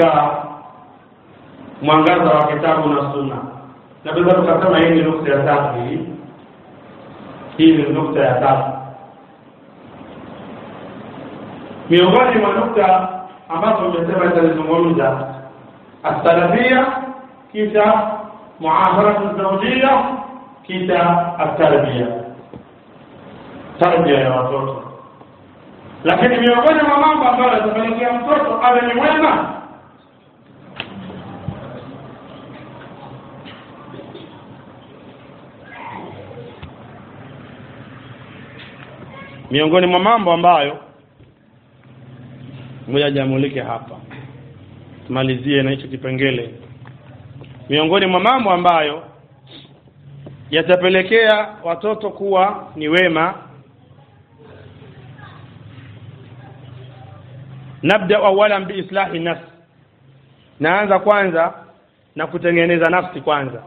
mwangaza wa kitabu na sunna na tunaweza tukasema hii ni nukta ya tatu hii hii ni nukta ya tatu miongoni mwa nukta ambazo umesema italizungumza assalafia kisha muasharatu zaujia kisha atarbia tarbia ya watoto lakini miongoni mwa mambo ambayo yatapelekea mtoto awe ni mwema miongoni mwa mambo ambayo ngoja jamulike hapa tumalizie na hicho kipengele miongoni mwa mambo ambayo yatapelekea watoto kuwa ni wema nabda awalan biislahi nafsi naanza kwanza na kutengeneza nafsi kwanza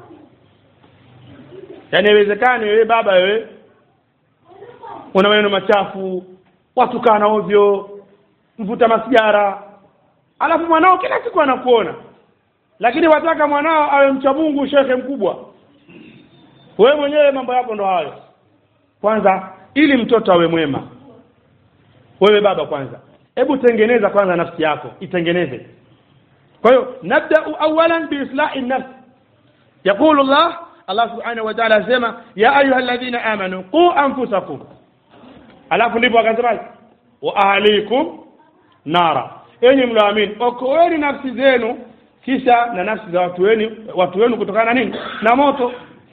yaani haiwezekani wewe baba wewe una maneno machafu watukana ovyo mvuta masigara alafu mwanao kila siku anakuona lakini wataka mwanao awe mcha Mungu shekhe mkubwa wewe mwenyewe mambo yako ndo hayo kwanza ili mtoto awe mwema wewe baba kwanza hebu tengeneza kwanza nafsi yako itengeneze kwa hiyo nabdau awalan biislahi nafs yaqulu Allah Allah subhanahu wa ta'ala asema ya ayuha alladhina amanu qu anfusakum alafu ndipo akasema wa ahlikum nara enyi mlioamini okoeni nafsi zenu kisha na nafsi za watu wenu watu wenu kutokana na nini na moto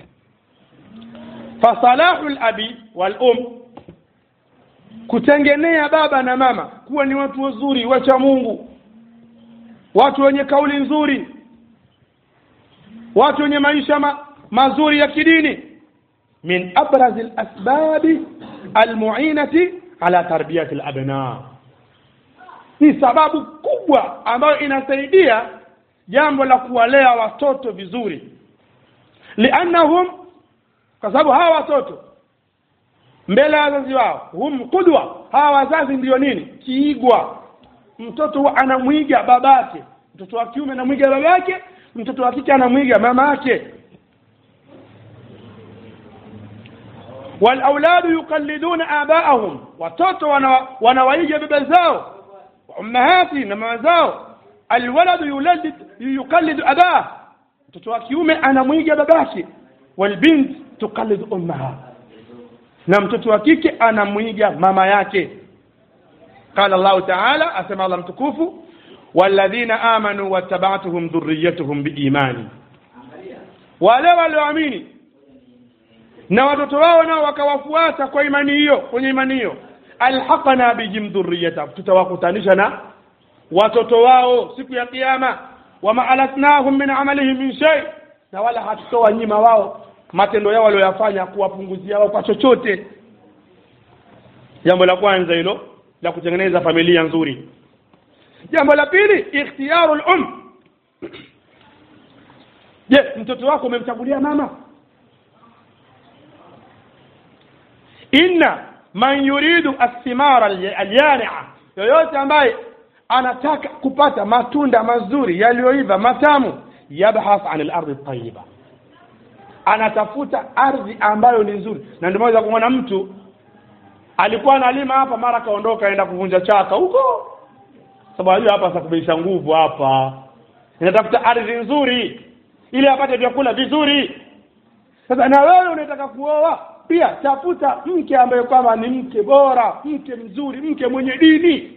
fasalahu labi wal um kutengenea baba na mama kuwa ni watu wazuri wacha Mungu watu wenye kauli nzuri watu wenye maisha ma, mazuri ya kidini min abrazi lasbabi almuinati ala tarbiyati labna ni sababu kubwa ambayo inasaidia jambo la kuwalea watoto vizuri liannahum kwa sababu hawa watoto mbele ya wazazi wao hum qudwa hawa wazazi ndio nini kiigwa mtoto anamwiga babake mtoto wa kiume anamwiga babake mtoto wa kike anamwiga mama yake walauladu yuqalliduna abaahum watoto wanawaiga baba zao ummahati na mama zao alwaladu yuladid yuqallidu abah mtoto wa kiume anamwiga babake walbint tuqallidu ummaha na mtoto wa kike anamwiga mama yake qala Allah ta'ala asema Allah mtukufu walladhina amanu wattaba'tuhum dhurriyyatuhum biimani wale walioamini na watoto wao nao wakawafuata kwa imani hiyo kwenye imani hiyo alhaqna bihim dhurriyyatahum tutawakutanisha na watoto wao siku ya kiyama wama alatnahum min amalihim min shay na wala hatutoa nyima wao matendo yao walioyafanya kuwapunguzia wao kwa chochote jambo la kwanza hilo la kutengeneza familia nzuri jambo la pili ikhtiyaru um je mtoto wako umemchagulia mama inna man yuridu athimara alyania yoyote ambaye anataka kupata matunda mazuri yaliyoiva matamu yabhath an al-ardi tayyiba anatafuta ardhi ambayo ni nzuri na ndio maana kumwona mtu alikuwa analima hapa mara kaondoka aenda kuvunja chaka huko sababu hiyo hapa sakubeisha nguvu hapa inatafuta ardhi nzuri ili apate vyakula vizuri sasa na wewe unataka kuoa pia tafuta mke ambaye kwamba ni mke bora mke mzuri mke mwenye dini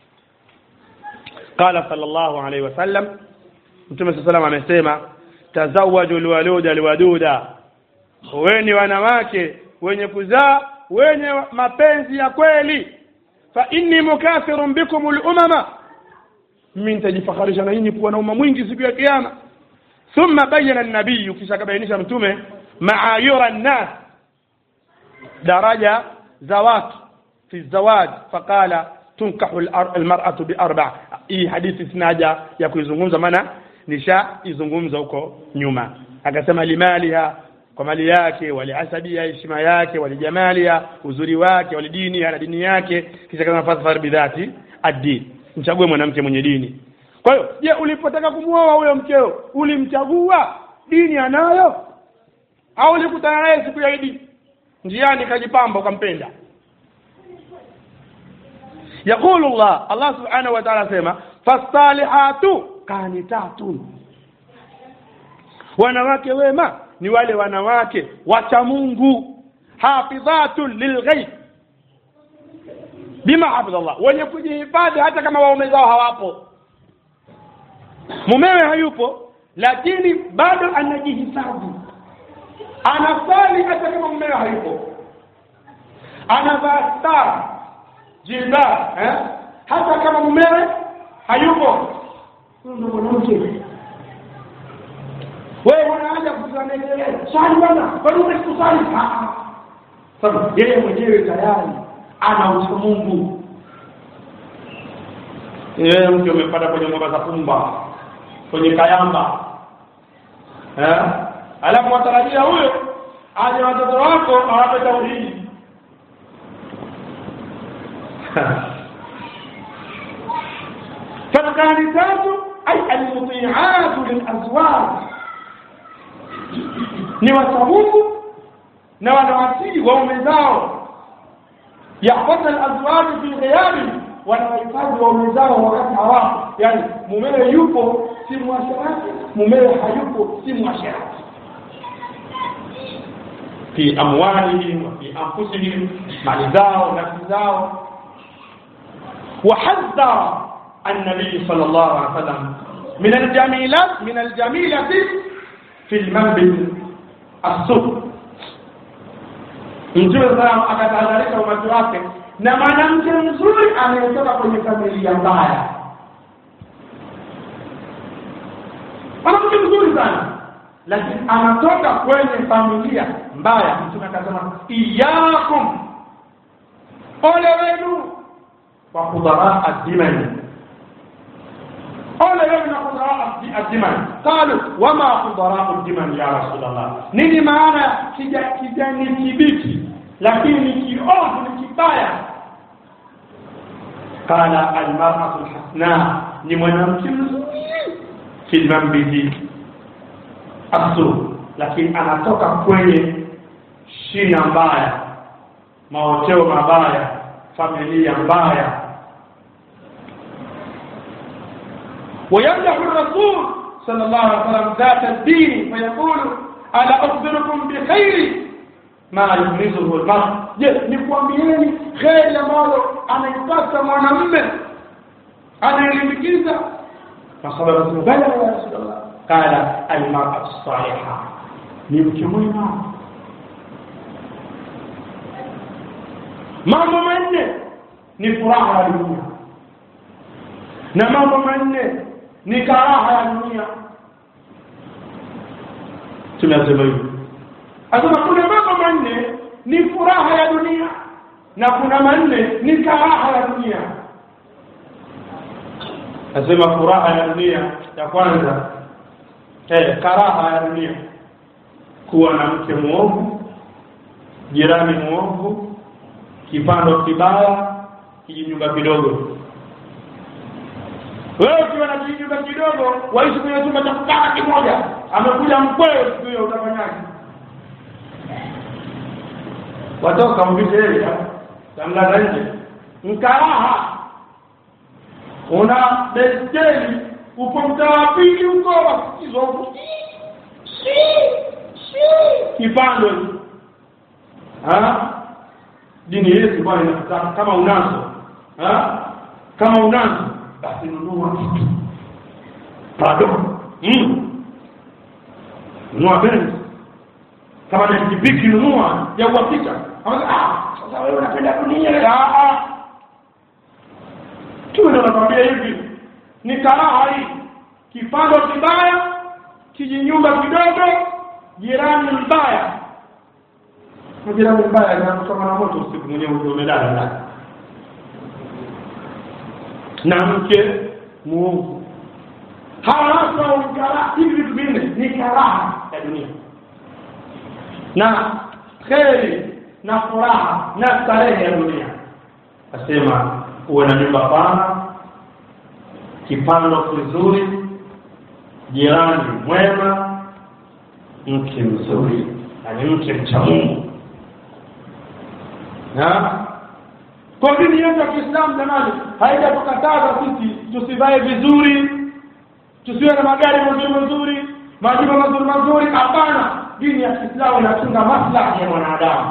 qala sallallahu alaihi wasallam mtume saa salam amesema tazawaju lwaluda lwaduda weni wanawake wenye kuzaa wenye mapenzi ya kweli fa inni mukathirun bikum lumama mimi nitajifakharisha na nyinyi kuwa na umma mwingi siku ya kiyama thumma bayana nabiyu kisha akabainisha mtume maayura nnas daraja za watu fi zawaj faqala tunkahu almar'atu bi arba hii hadithi sinaja ya kuizungumza maana nishaizungumza huko nyuma akasema limaliha kwa mali yake waliasabia heshima yake walijamalia uzuri wake walidini na dini yake kisha kama fasfar bidhati ad-din mchague mwanamke mwenye dini kwa hiyo je ulipotaka kumwoa huyo mkeo ulimchagua dini anayo au ulikutana naye siku ya idi njiani kajipamba ukampenda يقول الله الله سبحانه وتعالى سيما فالصالحات قانتات wanawake wema ni wale wanawake wacha Mungu hafidhatun lilghaib bima hafidhallah wenye kujihifadhi hata kama waume zao hawapo mumewe hayupo lakini bado anajihifadhi anasali hata kama mumewe hayupo anavaa stara jilbab eh? hata kama mumewe hayupo huyo ndo mwanamke wewe unaanza kuzanekelea swali bwana kwani umekusali sasa yeye mwenyewe tayari ana ucha Mungu yeye mke umepata kwenye ngoma za pumba kwenye kayamba eh alafu watarajia huyo aje watoto wako awape tauhidi فالقانتات أي المطيعات للأزواج ni wachamungu na wanawatii waume zao yahfadha alazwaju fi ghiyabi wanawahifadhi waume zao wakati hawapo yani mumewe yupo si mwasherati mumewe hayupo si mwasherati fi amwalihim wa fi anfusihim mali zao nafsi zao وحذر النبي صلى الله عليه وسلم من الجميلات من الجميلة في المنبت السوء mtume sana akatahadharisha umati wake na mwanamke mzuri anayetoka kwenye familia mbaya mwanamke mzuri sana lakini anatoka kwenye familia mbaya mtume akasema iyakum ole wenu wa khudara ad-diman ole wewe na khudara ad-diman qalu wama khudara ad-diman ya rasulullah nini maana kija kijani kibichi lakini ni kiovu ni kibaya qala al-mar'atu al-hasna ni mwanamke mzuri fi mambiji asu lakini anatoka kwenye shina mbaya maoteo mabaya familia mbaya ويمدح الرسول صلى الله عليه وسلم ذات الدين فيقول ألا أخبركم بخير ما يغمزه المرء je nikwambieni kheri ambalo anaipata mwanamme anayelimbikiza فقال الرسول بلى يا رسول الله قال المرأة الصالحة ni mke mwema mambo manne ni furaha ya dunia na mambo manne ni karaha ya dunia tunasema hivyo asema kuna mambo manne ni furaha ya dunia na kuna manne ni karaha ya dunia asema furaha ya dunia ya kwanza eh karaha ya dunia kuwa na mke muovu jirani muovu kipando kibaya kijinyumba kidogo wewe ukiwa na kijinyumba kidogo waishi kwenye chumba cha kukaa kimoja amekuja mkweo siku hiyo utafanyaje watoka mvishe yeye tamlaza nje mkaraha una beskeli upo mtaa wa pili huko wasikizwa huko kipando dini yetu bwana inataka kama unazo ha? kama unazo basi nunua kitu bado mm. nunua benzi kama ni pikipiki nunua ya uhakika ah sasa wewe unapenda dunia ah ah tu ndio nakwambia hivi ni karaha hii kipando kibaya kijinyumba kidogo jirani mbaya jirani mbaya na kusoma na moto usiku mwenyewe umelala ndani na mke muovu hawasa ukara hivi vitu vinne ni karaha ya dunia na kheri na furaha na starehe ya dunia asema uwe na nyumba pana kipando kizuri jirani mwema mke mzuri yani mke mcha Mungu na kwa dini yetu ya Kiislamu jamani haijatukataza sisi tusivae vizuri tusiwe na magari mazuri mazuri majumba mazuri mazuri hapana dini ya Kiislamu inachunga maslahi ya mwanadamu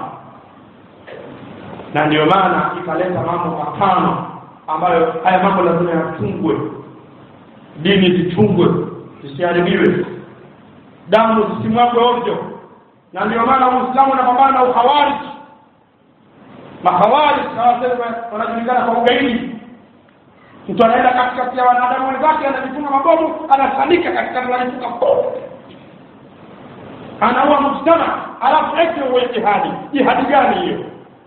na ndio maana ikaleta mambo matano ambayo haya mambo lazima yachungwe dini zichungwe zisiharibiwe damu zisimwagwe ovyo na ndio maana uislamu unapambana na ukhawariji makhawariji hawasema wanajulikana kwa ugaidi mtu anaenda katikati ya wanadamu wenzake anajifunga mabomu anasanika katikati anajifunga bomu anaua mujtama alafu eti uwe jihadi jihadi gani hiyo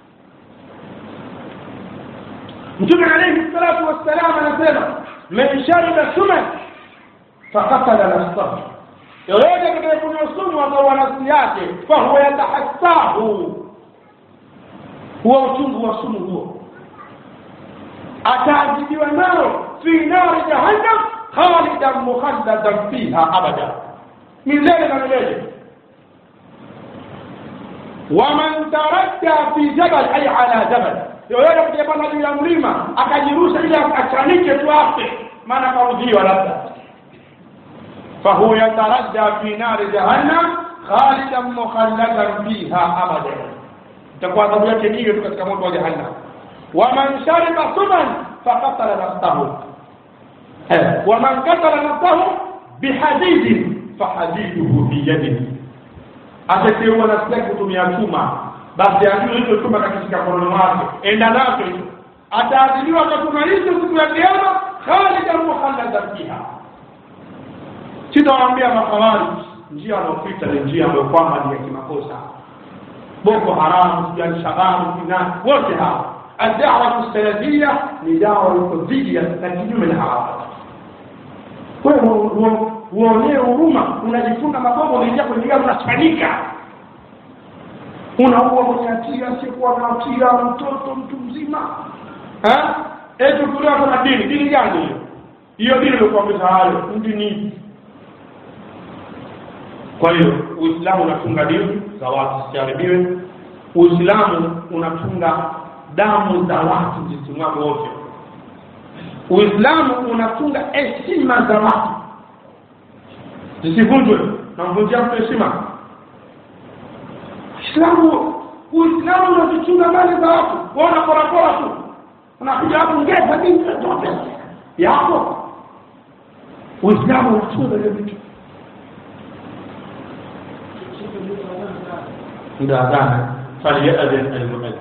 mtume alayhi salatu wassalam anasema man shariba suman fakatala nafsahu yoyote atakayekunywa sumu akaua nafsi yake fahuwa yatahassahu huwa uchungu wa sumu huo ataadhibiwa nao fi nari jahannam khalidan mukhalladan fiha abada milele na milele waman taradda fi jabal ay ala jabal yoyote kujapanda juu ya mlima akajirusha ili achanike tu afe maana kaudhiwa labda fahuwa yataradda fi nari jahannam khalidan mukhalladan fiha abada itakuwa adhabu yake hiyo tu katika moto wa jahannam waman shariba suman fakatala nafsahu waman katala nafsahu bihadidin fahadiduhu biyadihi atateua nafsi yake kutumia chuma basi ajue hicho chuma kakishika mkononi mwake enda nacho hicho ataadhiliwa kwa chuma hicho siku ya kiyama khalidan mukhalladan fiha sitawaambia makhawarij njia wanaopita ni njia ambayo kwamba ni ya kimakosa boko haramu sijui alshababu kina wote hawa الدعوة السلفية لدعوة الكذبية na kinyume na hawa wewe uonee huruma unajifunga mabomu unaingia kwenye gari unachanika unaua mwenye hatia asiyekuwa na hatia mtoto mtu mzima eti kulewa kuna dini dini gani hiyo hiyo dini ilikuambia hayo dini kwa hiyo uislamu unatunga dini za watu zisiharibiwe uislamu unatunga damu za watu zisimwage ovyo uislamu unatunga heshima za watu zisivunjwe na mvunjia mtu heshima islamu uislamu unazichunga mali za watu waona porapora tu unakuja hapo ngeza binti zote yako uislamu unachunga hiyo vitu muda adhana falyadhin almuadhin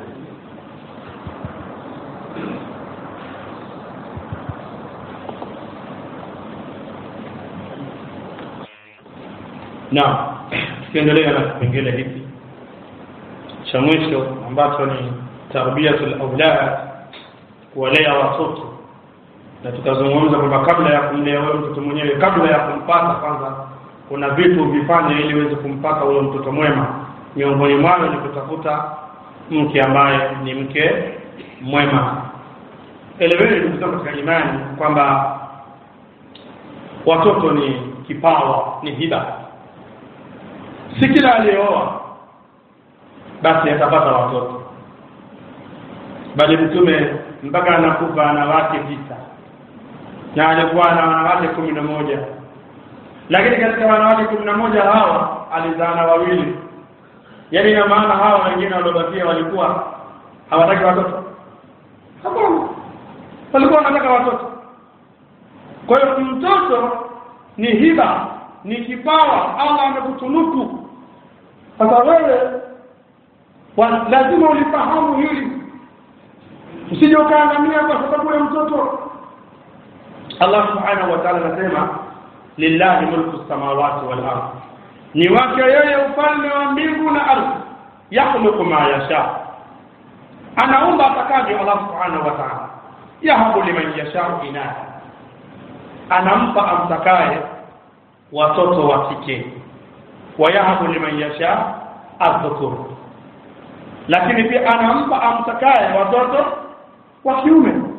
na tukiendelea na kipengele hiki cha mwisho ambacho ni tarbiyatul aulad kuwalea watoto na tukazungumza kwamba kabla ya kumlea wewe mtoto mwenyewe kabla ya kumpata kwanza kuna vitu vifanye ili uweze kumpata huyo mtoto mwema miongoni mwayo ni kutafuta mke ambaye ni mke mwema eleweni ndugu zangu katika imani kwamba watoto ni kipawa ni hiba si kila aliyeoa basi atapata watoto bali mtume mpaka anakufa ana wake tisa na alikuwa na wanawake kumi na moja lakini katika wanawake kumi na moja hawa alizaana wawili yaani ina maana hawa wengine waliobakia walikuwa hawataki watoto hapana walikuwa wanataka watoto kwa hiyo mtoto ni hiba ni kipawa Allah amekutunuku sasa wewe lazima ulifahamu hili usije ukaangamia kwa sababu ya mtoto Allah subhanahu wa ta'ala anasema lillahi mulku samawati wal ardh ni wake yeye ufalme wa mbingu na ardhi yakhluqu ma yasha anaumba atakavyo Allah subhanahu wa ta'ala yahabu liman yasha inatha anampa amtakaye watoto wa kike wayahabu liman yasha adhukur lakini pia anampa amtakaye watoto wa kiume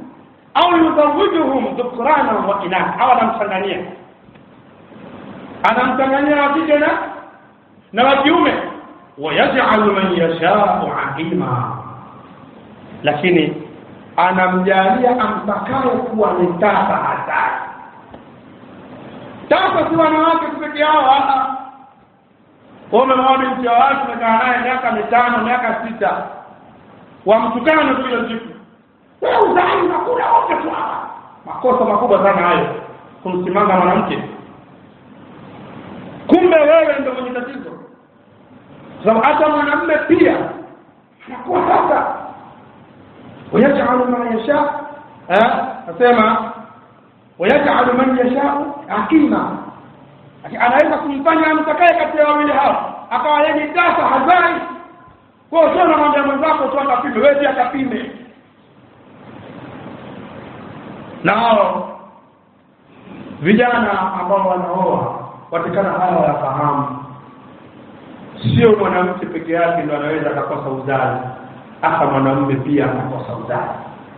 au yuzawijuhum dhukrana wa inath au anamchanganyia anamchanganyia wa kike na na wa kiume wayaj'alu man yashau aqima lakini anamjalia amtakaye kuwa ni tasa hatari tasa si wanawake tu peke yao umemwoa binti wa watu umekaa naye miaka mitano miaka sita wamtukana tu kila siku wewe uzai unakula wote tu hapa makosa makubwa sana hayo kumsimanga mwanamke kumbe wewe ndio mwenye tatizo sababu hata mwanamume pia anakuwa sasa wayajalu ma yasha nasema wayajalu man yashau akima anaweza kumfanya amtakaye kati ya wawili hao akawa yeye ni tasa hazai kwa hiyo namwambia mwenzako tu akapime wewe pia akapime na hao vijana ambao wanaoa watikana haya wayafahamu sio mwanamke peke yake ndo anaweza akakosa uzazi hata mwanamume pia anakosa uzazi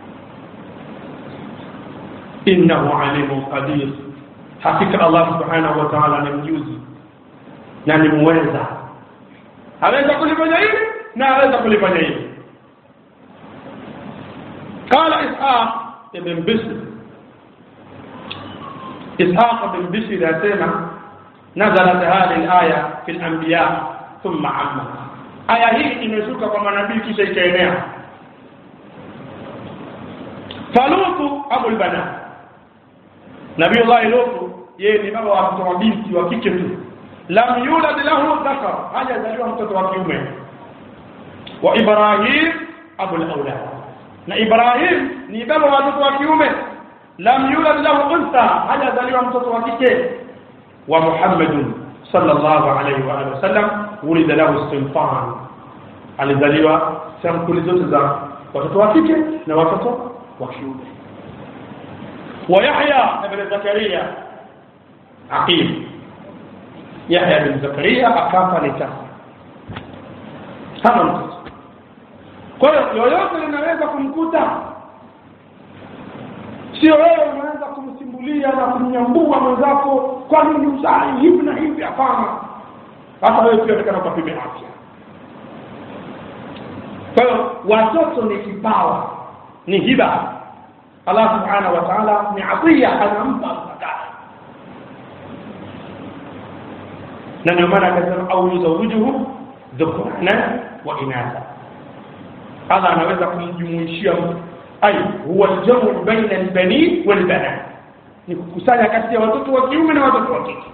innahu alimun qadir hakika Allah subhanahu wa ta'ala ni mjuzi na ni muweza aweza kulifanya hili na aweza kulifanya hili قال إسحاق ابن بشر إسحاق بن بشر يسمع نزلت هذه الآية في الأنبياء ثم عمها aya hii imeshuka kwa manabii kisha ikaenea falutu abul banat nabiyullahi lutu yeye ni baba wa mtoto wa binti wa kike tu lam yulad lahu dhakar hajazaliwa mtoto wa kiume wa ibrahim abul aulad na ibrahim ni baba wa watoto wa kiume lam yulad lahu untha hajazaliwa mtoto wa kike wa muhammadun sallallahu alayhi wa alihi wasallam wulida lahu sinfan alizaliwa sampuli zote za watoto wa kike na watoto wa kiume wa Yahya ibn Zakaria aqim Yahya ibn Zakaria akafa ni tasa hana mtoto kwa hiyo yoyote linaweza kumkuta sio wewe unaweza kumsimbulia na kumnyambua mwenzako kwa nini uzai hivi na hivi hapana hata wewe pia unataka ukapime afya kwa hiyo watoto ni kipawa ni hiba Allah subhanahu wa ta'ala ni atiya anampa mtakaye na ndio maana akasema au yuzawijuhu dhukrana wa inatha Allah anaweza kumjumuishia mtu ay huwa aljamu baina albani walbanat ni kukusanya kati ya watoto wa kiume na watoto wa kike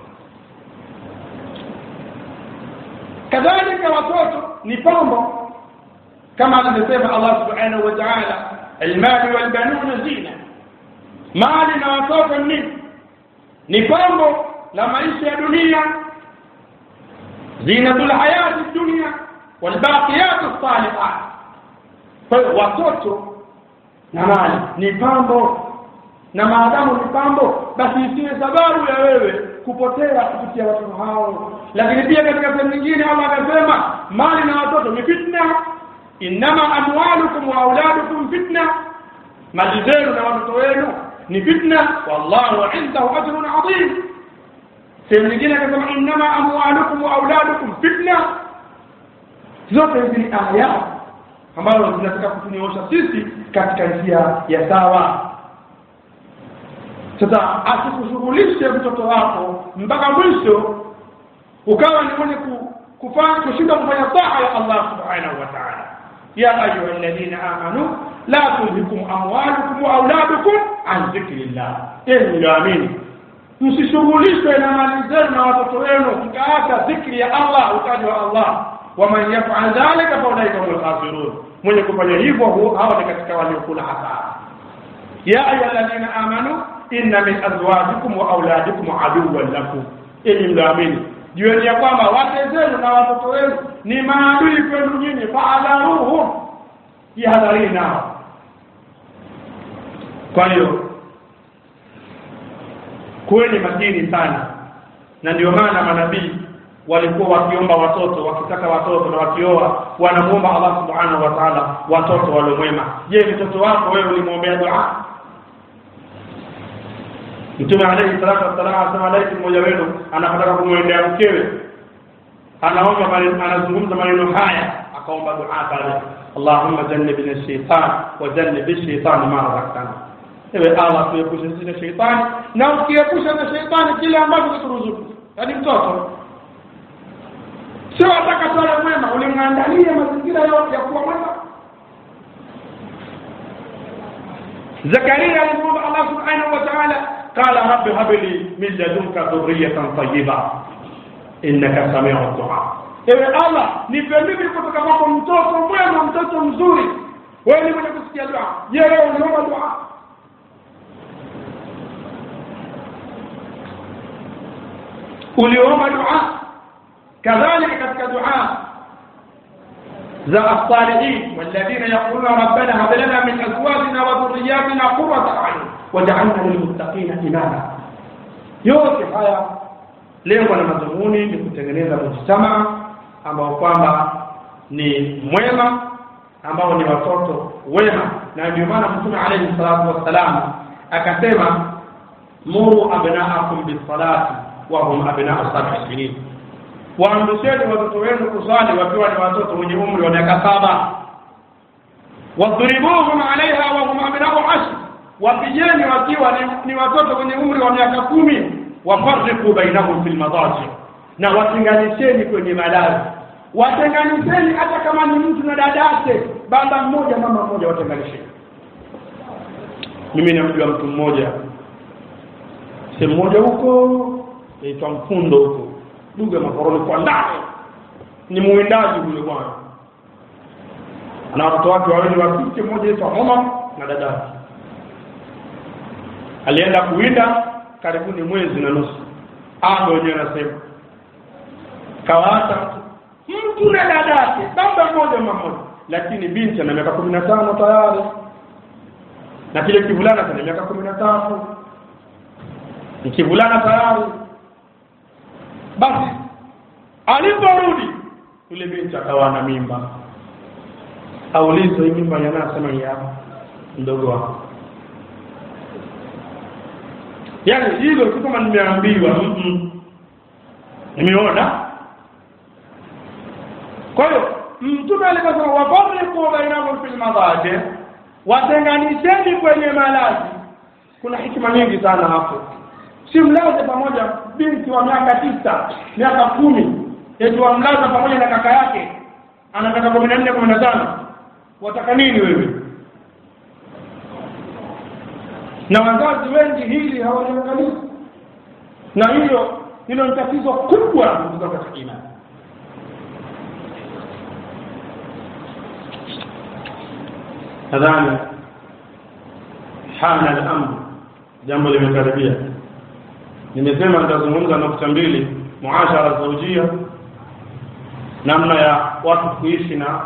kadhalika watoto ni pambo kama alivyosema Allah subhanahu wa ta'ala almal walbanun zina mali na watoto ni ni pambo la maisha ya dunia zinatul hayati dunia walbaqiyat as-salihat kwa hiyo watoto na mali ni pambo na maadamu ni pambo basi isiwe sababu ya wewe kupotea kupitia watoto hao lakini pia katika sehemu nyingine Allah akasema mali na watoto ni fitna inama amwalukum wa auladukum fitna mali zenu na watoto wenu ni fitna wallahu indahu ajrun adhim sehemu nyingine akasema inama amwalukum wa auladukum fitna zote hizi ni aya ambazo zinataka kutunyoosha sisi katika njia ya sawa sasa asikushughulishe mtoto wako mpaka mwisho ukawa ni mwenye kufanya kushinda kufanya taa ya Allah subhanahu wa ta'ala ya ayuha alladhina amanu la tulhikum amwalukum wa auladukum an dhikrillah enyi mlioamini msishughulishwe na mali zenu na watoto wenu mkaacha dhikri ya Allah utaji wa Allah waman yaf'al dhalika fa ulaika humul khasirun mwenye kufanya hivyo hao ni katika waliokula hasara ya ayuha alladhina amanu inna min azwajikum wa auladikum aduwwan lakum enyi mlioamini jueni ya kwamba wake zenu na watoto wenu ni maadui kwenu nyinyi faadharuhum jihadharini nao kwa hiyo kuweni makini sana na ndio maana manabii walikuwa wakiomba watoto wakitaka watoto na wakioa wanamuomba Allah subhanahu wa ta'ala watoto waliomwema je mtoto wako wewe ulimwombea dua mtume alayhi salatu wassalam anasema laiti mmoja wenu anapotaka kumwendea mkewe anaomba maneno anazungumza maneno haya akaomba dua pale Allahumma jannibna ash-shaytan wa jannib ash-shaytan ma razaqtana ewe Allah tuepushe sisi na sheitani na ukiepusha na sheitani kile ambacho kituruzuku yaani mtoto sio ataka swala mwema ulimwandalia mazingira yote ya kuwa mwema Zakaria alimwomba Allah subhanahu wa ta'ala qala rabbi hab li min ladunka dhurriyatan tayyiba innaka samiu du'a ewe Allah nipe mimi kutoka kwako mtoto mwema mtoto mzuri wewe ni mwenye kusikia dua je wewe unaomba dua uliomba dua kadhalika katika dua za as-salihin walladhina yaquluna rabbana hab lana min azwajina wa dhurriyyatina qurrata a'yun waj'alna lilmuttaqina imama yote haya lengo na madhumuni ni kutengeneza mujtamaa ambao kwamba ni mwema ambao ni watoto wema na ndio maana mtume alayhi salatu wassalam akasema muru abnaakum bisalati wa hum abnau sab'i sinin waamrisheni watoto wenu kusali wakiwa ni watoto wenye umri wa miaka saba wadhribuhum alaiha wa hum abnau ashr wapigeni wakiwa ni, ni watoto wenye umri wa miaka kumi wafarriqu bainahum fil madaji na watenganisheni kwenye malazi watenganisheni hata kama ni mtu na dadake baba mmoja mama mmoja watenganisheni mimi namjua mtu mmoja sehemu moja huko naitwa mfundo huko lugha makoroni kwa ndani ni muwindaji huyo bwana ana watoto wake wawili wa kike mmoja aitwa Omar na dadake alienda kuwinda karibuni mwezi na nusu ando wenyewe anasema kawaacha mtu na dadake baba mmoja mama mmoja lakini binti ana miaka kumi na tano tayari na kile kivulana kana miaka kumi na tatu ni kivulana tayari basi aliporudi yule binti akawa na mimba aulizwe hii mimba yanasema ya mdogo wako yaani hilo si kama nimeambiwa mm -mm. nimeona kwa hiyo mtume aliposema wafarriqu bainahum fil madaji watenganisheni kwenye malazi kuna hikima nyingi sana hapo si mlaze pamoja binti wa miaka tisa miaka kumi eti wamlaza pamoja na kaka yake ana miaka kumi na nne kumi na tano wataka nini wewe na wazazi wengi hili hawaliangalii na hilo hilo ni tatizo kubwa kutoka katika imani nadhani hana al-amr jambo limekaribia nimesema nitazungumza nukta mbili muashara zaujia namna ya watu kuishi na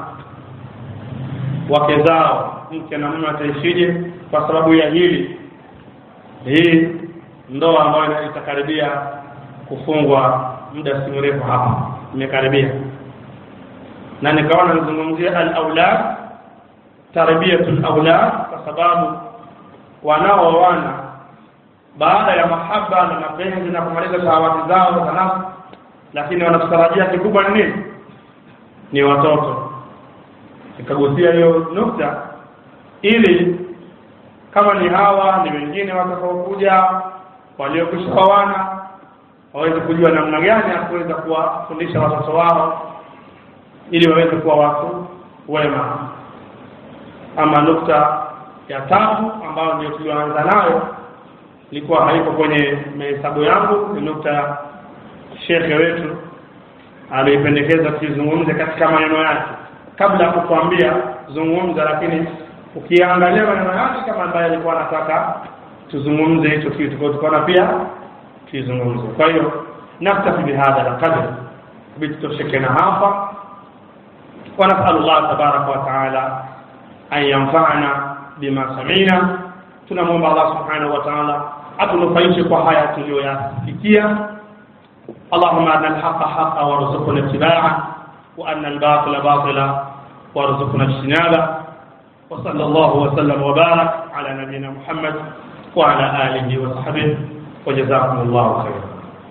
wake zao mke na mume ataishije kwa sababu ya hili hii ndoa ambayo itakaribia kufungwa muda si mrefu hapa imekaribia na nikaona nizungumzie al-aulad tarbiyatul aulad kwa sababu wanaoana baada ya mahaba na mapenzi na kumaliza shahawati zao za nafsi lakini wanatarajia kikubwa ni nini ni watoto nikagusia hiyo nukta ili kama ni hawa ni wengine watakaokuja waliokwishaoana waweze kujua namna gani ya kuweza kuwafundisha watoto wao ili waweze kuwa watu wema ama nukta ya tatu ambayo ndio tulioanza nayo ilikuwa haiko kwenye mahesabu yangu ni nukta ya shekhe wetu aliipendekeza tuizungumze katika maneno yake kabla ya kukuambia zungumza lakini ukiangalia maneno yake kama ambaye alikuwa anataka tuzungumze hicho kitu kwa tukaona pia tuizungumze kwa hiyo naktafi bihadha alqadr bitutoshekena hapa ونسأل الله تبارك وتعالى أن ينفعنا بما سمعنا tunamwomba Allah subhanahu wa ta'ala atunufaishe kwa haya tuliyoyasikia اللهم أرنا الحق حقا وارزقنا اتباعه وأن الباطل باطلا وارزقنا اجتنابه وصلى الله وسلم وبارك على نبينا محمد وعلى آله وصحبه wajazakumullahu khairan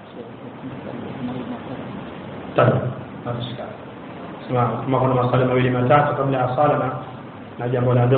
طيب ما في اشكال اسمع كما kuna maswali mawili matatu kabla ya sala na na jambo la